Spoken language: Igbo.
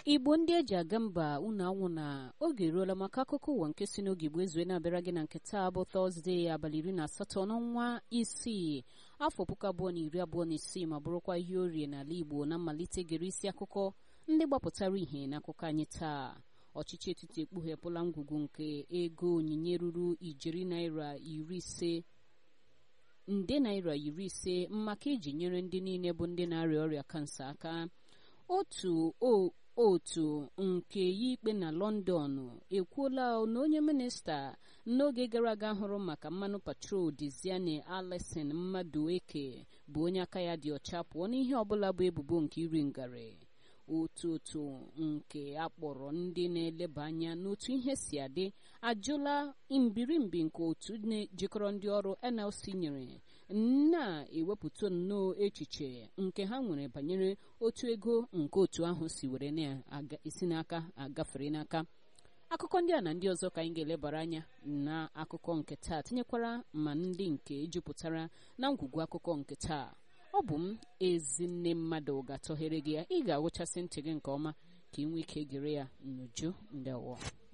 igbo ndị eji aga mba unu anwụ na oge eruola maka akụkọ ụwa nke si n'oge igbo ezue na-abịara gị na nke taa bụ tọzdee abalị iri na asatọ n'ọnwa isii afọ puku abụọ na iri abụọ na isii ma bụrụkwa ihe orie n'ala igbo na mmalite gere isi akụkọ ndị gbapụtara ihe n'akụkọ anyị taa ọchịchị etiti ekpughepụla ngwugwu nke ego onyinye ruru ijeri naira iri ise nde naira iri ise maka iji nyere ndị niile bụ ndị na-arịa ọrịa kansa aka otu otu nke ya ikpe na lọndọn ekwuola na onye minista n'oge gara aga hụrụ maka mmanụ patrol diziane alison mmadụ eke bụ onye aka ya dị ọcha pụọ n'ihe ọbụla bụ ebubo nke iri ngarị otu otu nke akpọrọ ndị na-eleba anya n'otu ihe si adị ajụla mbirimbi nke otu jikọrọ ndị ọrụ nlc nyere na-ewepụta nnọọ echiche nke ha nwere banyere otu ego nke otu ahụ si were na-esi n'aka agafere n'aka akụkọ ndị a na ndị ọzọ ka anyị ga-elebara anya na akụkọ nke taa tinyekwara ma ndị nke jupụtara na ngwugwu akụkọ nke taa ọ bụ m ezinne mmadụ ga-atọghere gị ya ị ga-agụchasị ntị gị nke ọma ka ị nwee ike gere ya n'uju ndewo